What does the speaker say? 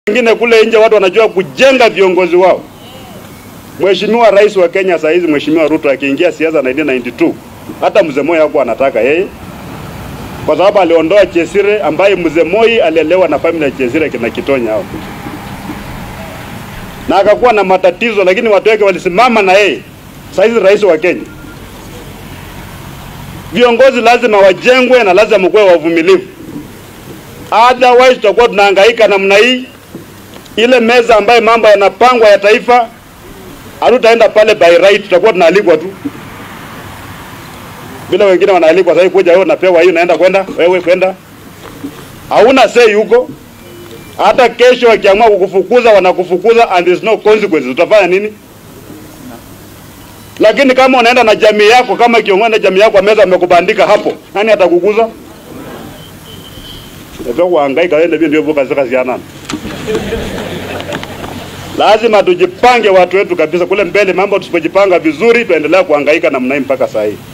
wengine kule nje watu wanajua kujenga viongozi wao. Mheshimiwa Rais wa Kenya saa hizi Mheshimiwa Ruto akiingia siasa 1992 hata mzee Moi hakuwa anataka yeye, kwa sababu aliondoa Chesire ambaye mzee Moi alielewa na familia ya Chesire kina Kitonya hao, na akakuwa na matatizo, lakini watu wake walisimama na yeye. Saa hizi rais wa Kenya. Viongozi lazima wajengwe na lazima mkuwe wavumilivu, otherwise tutakuwa tunahangaika namna hii. Ile meza ambayo mambo yanapangwa ya taifa, hatutaenda pale by right, tutakuwa tunaalikwa tu bila wengine wanaalikwa. Sasa kuja wewe unapewa hii, unaenda kwenda wewe kwenda, hauna say huko. Hata kesho wakiamua kukufukuza wanakufukuza, and there is no consequences. Utafanya nini? Lakini kama unaenda na jamii yako, kama kiongozi na jamii yako meza amekubandika hapo, nani atakukuza? Ndio kuhangaika wewe ndio ndio vuka zaka ziana. Lazima tujipange watu wetu kabisa kule mbele, mambo tusipojipanga vizuri, tuendelea kuhangaika namna hii mpaka saa hii.